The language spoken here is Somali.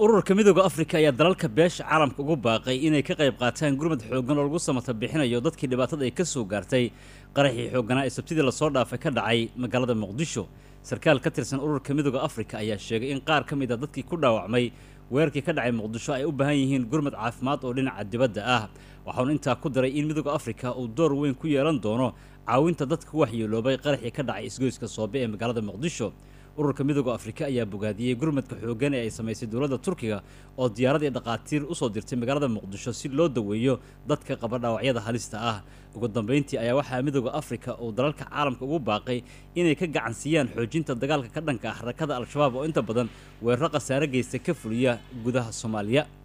ururka midooda afrika ayaa dalalka beesha caalamka ugu baaqay inay ka qayb qaataan gurmad xooggan oo lagu samata bixinayo dadkii dhibaatada ay ka soo gaartay qaraxii xoogganaa ee sabtidii lasoo dhaafay ka dhacay magaalada muqdisho sarkaal ka tirsan ururka midooda afrika ayaa sheegay in qaar ka mid a dadkii ku dhaawacmay weerarkii ka dhacay muqdisho ay u baahan yihiin gurmad caafimaad oo dhinaca dibadda ah waxaanu intaa ku daray in midooda afrika uu door weyn ku yeelan doono caawinta dadka ku waxyeeloobay qaraxii ka dhacay isgoyska soobe ee magaalada muqdisho ururka midooda afrika ayaa bogaadiyey gurmadka xooggan ee ay samaysay dowladda turkiga oo diyaarad iyo dhaqaatiir usoo dirtay magaalada muqdisho si loo daweeyo dadka qaba dhaawacyada halista ah ugu dambeyntii ayaa waxaa midooda afrika uu dalalka caalamka ugu baaqay inay ka gacan siiyaan xoojinta dagaalka ka dhanka ah harakada al-shabaab oo inta badan weeraro khasaare geysta ka fuliya gudaha soomaaliya